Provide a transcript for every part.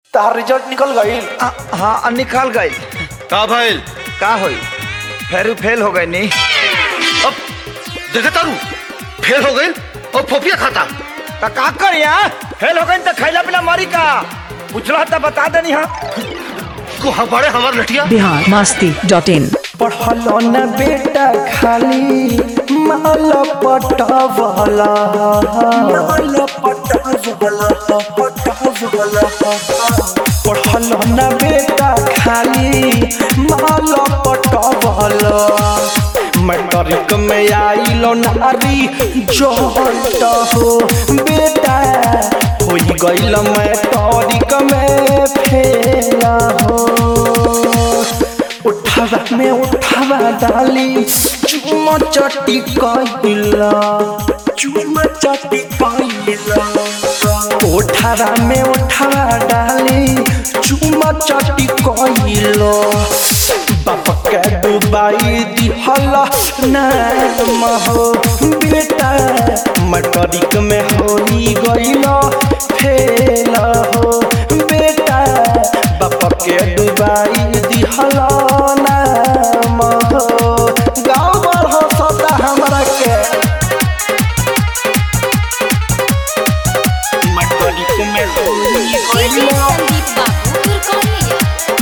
तार रिजल्ट निकल गईल आ, हाँ आ, निकाल गई का भइल का होई फेरू फेल हो गई नी अब देखे तारू फेल हो गई और फोफिया खाता तो का कर यहाँ फेल हो गई तो खैला पिला मारी का पूछला तो बता देनी हाँ को हमारे हमार लठिया बिहार मस्ती डॉट इन पढ़ल न बेटा खाली माल पटवला माल पटवला पटवला पढ़ल न बेटा खाली माल पटवला मैट्रिक में आइल नारी जहट हो बेटा हो गइल मैट्रिक में फेल हो उठावा में उठावा डाली चुमा चटी कइला चुमा चटी कइला उठावा में उठावा डाली चुमा चटी कइला बाप के डुबाई दिहल नाम हो बेटा मटरिक में होई गइल फेल हो बेटा बाप के डुबाई दिहल नाम हो गाँव भर हंसता हमरा के मटरिक में होई डीजे गइल संदीप बाबू तुरकोलिया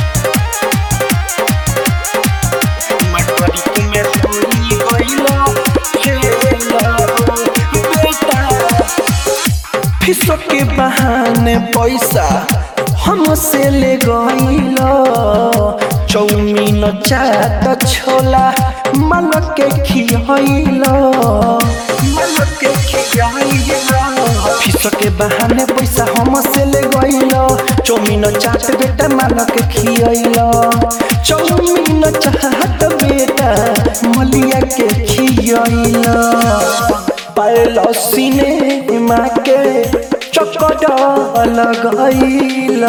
मटरिक में होई गइल फेल हो बेटा फिसो के बहाने पैसा हमसे ले गइल चौमीन चाट छोला मन के खियइल मन के खियइल फिसो के बहाने पैसा हमसे ले गइल चौमीन चाट बेटा मन के खियइल चौमीन चाट बेटा मलिया के खियइल पायल सिनेमा के चक्कर लगैल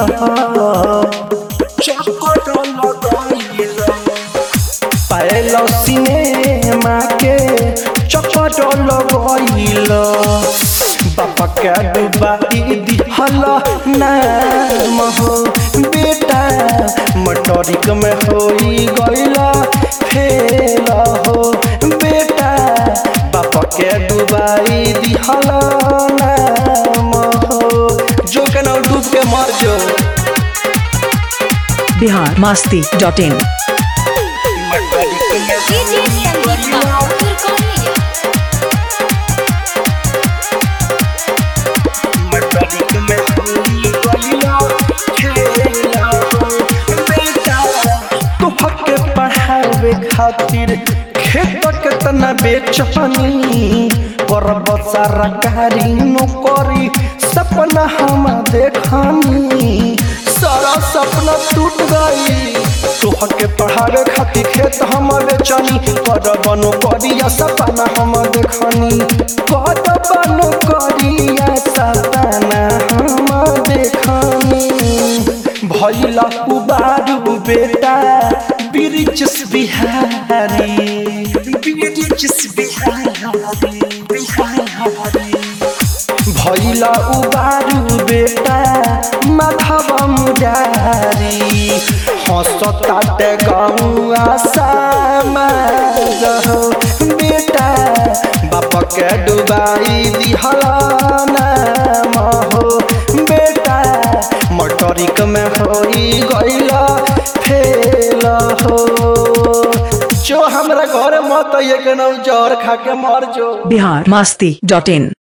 चक्कर लगैल पायल सिनेमा के चक्कर लगैल बापा के डुबाई दिहल नाम हो बेटा मटरिक में होई गइल फेल हो बेटा बापा के डुबाई दिहल नाम हो जो केना डूब के मर जो बिहार मस्ती डॉट इन मटरिक में डीजे संदीप बाबू तुरकोलिया मटरिक में होई गइल खेल बेटा तोहके पढ़ावे खातिर खेत केतना बेचनी करब सरकारी नौकरी सपना हम देखनी सारा सपना टूट गई तोहके पढ़ावे खातिर खेत हम बेचनी करब नौकरिया सपना हम देखनी करब नौकरिया सपना हम देखनी भैला उबारू बेटा बिरिच बिहारी बिरिच बिहारी बिहारी भैला उबारू बेटा माधव मुरारी हंसताटे गौआ समाज हो बेटा बाप के डुबाई दिहल नाम हो बेटा मटरिक में होई गइल फेल हो जो हमरा घर मत एक नौ जर खा के मर जो बिहार मस्ती डॉट इन